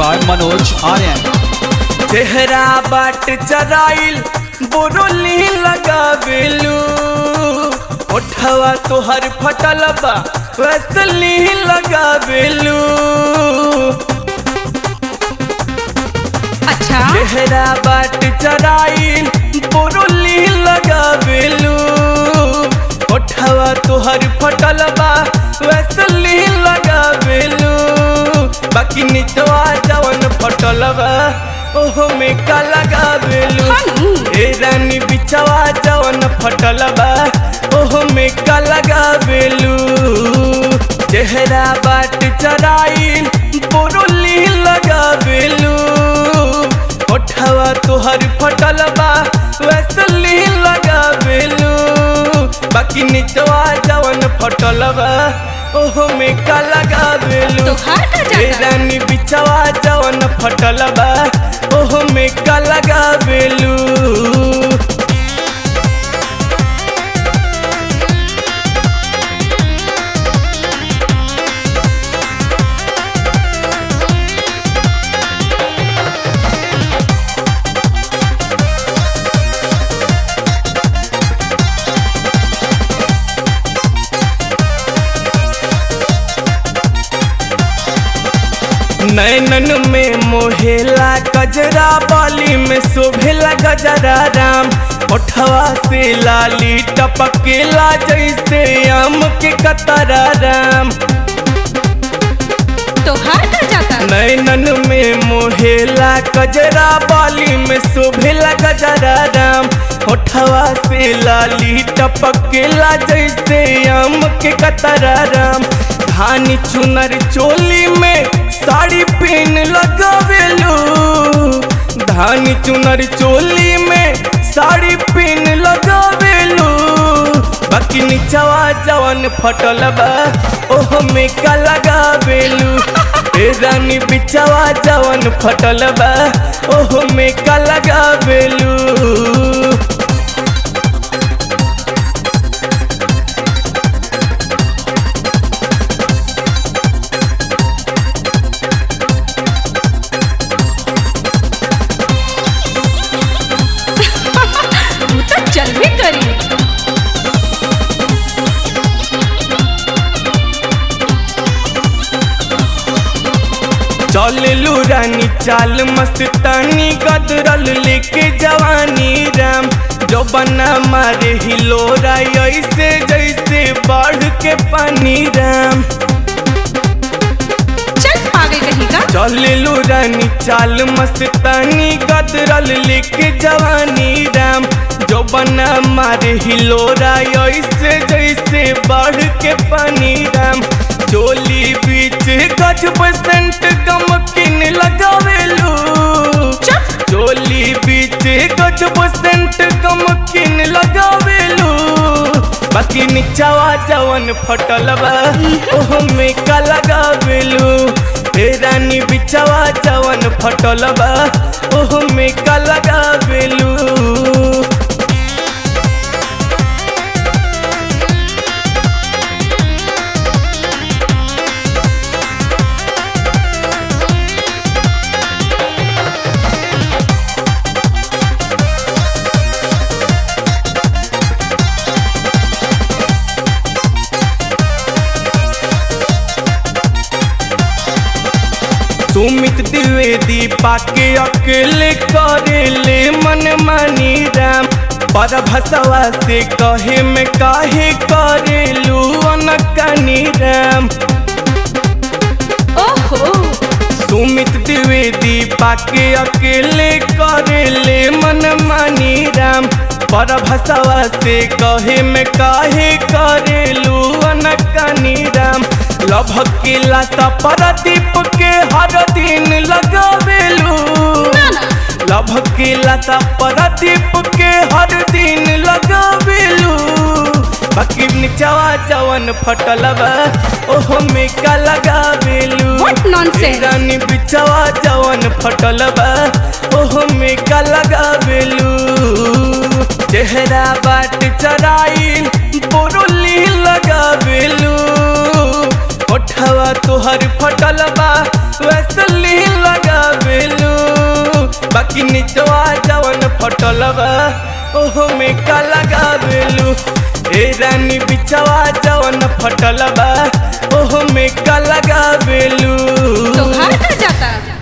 by Manoj Aryan. चेहरा बाट चराइल बोरोली लगावेलू ओठवा तोहर फटल बा वैसली लगावेलू अच्छा चेहरा बाट चराइल बोरोली लगावेलू ओठवा तोहर फटल बा वैसली लगावेलू बाकी निचवा जवन फटल बा ओहो में का लगावेलू हनु। ए रानी बिछवा जवन फटल बा ओहो में का लगावेलू चेहरा बाट चराइल बोरोली लगावेलू ओठवा तोहर फटल बा वैसली लगावेलू बाकी निचवा जवन फटल बा ओहो में का लगावेलू तोहार का जाता? ए रानी बिछवा जवन फटल बा ओहो में का लगावेलू नैनन में मोहेला गजरा बाली में शोभेला गजरा राम ओठवा से लाली टपकेला जैसे आम के कतरा राम तोहार का जाता नैनन में मोहेला गजरा बाली में शोभेला गजरा राम ओठवा से लाली टपकेला जैसे आम के कतरा राम धानी चुनर चोली में साड़ी पहन लगावेलू धानी चुनर चोली में साड़ी पहन लगावेलू बाकी निचवा जवन फटल बा ओहो में का लगावेलू ए रानी बिचवा जवन फटल बा ओहो में का लगावेलू तू तो चलबे करी चललू रानी चाल मस्तानी गदरल लेके जवानी राम जो बना मारे हिलोरा ऐसे जैसे बाढ़ के पानी राम चल पागल कहीं का चललू रानी चाल मस्तानी गदरल लेके जवानी राम जो बना मारे हिलोरा ऐसे जैसे बाढ़ के पानी राम चोली बीच गज बसंत गमकिन लगावेलू चुप चोली बीच गज बसंत गमकिन लगावेलू बाकी निचवा जवन फटल बा ओहो में का लगावेलू हे रानी बिचवा जवन फटल बा ओहो में का लगावेलू सुमित द्विवेदी पाके अकेले करेले मन मानी राम पर भसवा से कहे में काहे करेलू अनकनी राम ओहो सुमित द्विवेदी पाके अकेले करेले मन मानी राम पर भसवा से कहे में काहे करेलू अनकनी राम लभकेला सा परदीप के हर दिन लगावेलू ना ना लभकेला सा परदीप के हर दिन लगावेलू बाकी निचवा जवन फटल बा ओहो में का लगावेलू What nonsense? रानी बिचवा जवन फटल बा ओहो में का लगावेलू चेहरा बाट चराइल बोरोली लगावेलू ओठवा तोहर फटल बा वैसली लगा फटल बा ओहो में का लगावेलू ए रानी बिचवा जवन फटल बा ओहो में का लगावेलू तोहार का जाता